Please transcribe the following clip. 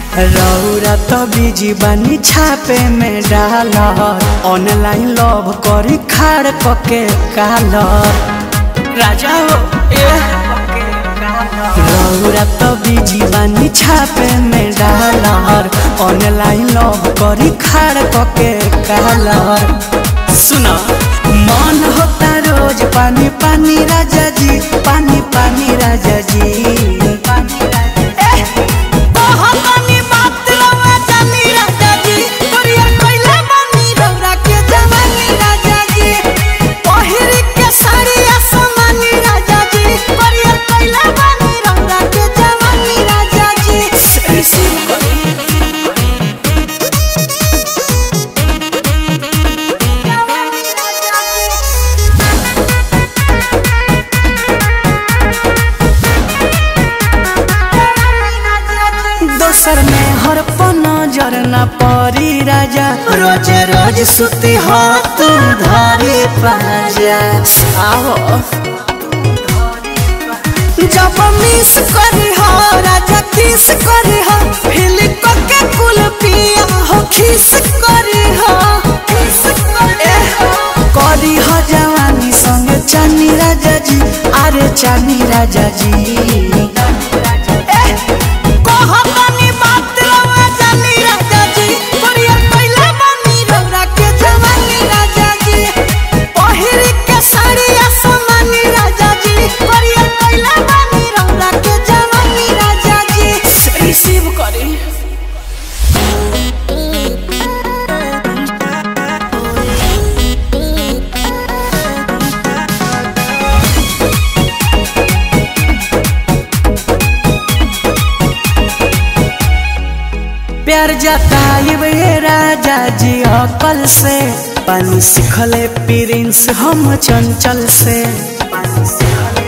रौरा तो बिजी बनी छापे में डालर ऑनलाइन लव करी खाड़ पके कालर राजा हो ए रौरा तो बिजी बनी छापे में डालर ऑनलाइन लव करी खाड़ पके कालर सुना मन होता रोज पानी पानी राजा जी पानी पानी राजा जी दोसर में हर नजर न परी राजा रोज रोज सुती हो तू धरी पाजा आओ जब मिस करी हो राजा किस करी हो फिल को के कुल पिया हो खिस करी हो खिस करी हो करी हो जवानी संग चानी राजा जी अरे चानी राजा जी कहतनी बात रवा जानी राजा जी कोरियर कइले बानी रौरा के जवानी राजा जी पहिर के साड़ी असमानी राजा जी कोरियर कइले बानी रौरा के जवानी राजा जी रिसीव करी प्यार जताइब ये राजा जी अकल से पानी सिखले प्रिंस हम चंचल से पानी सिखले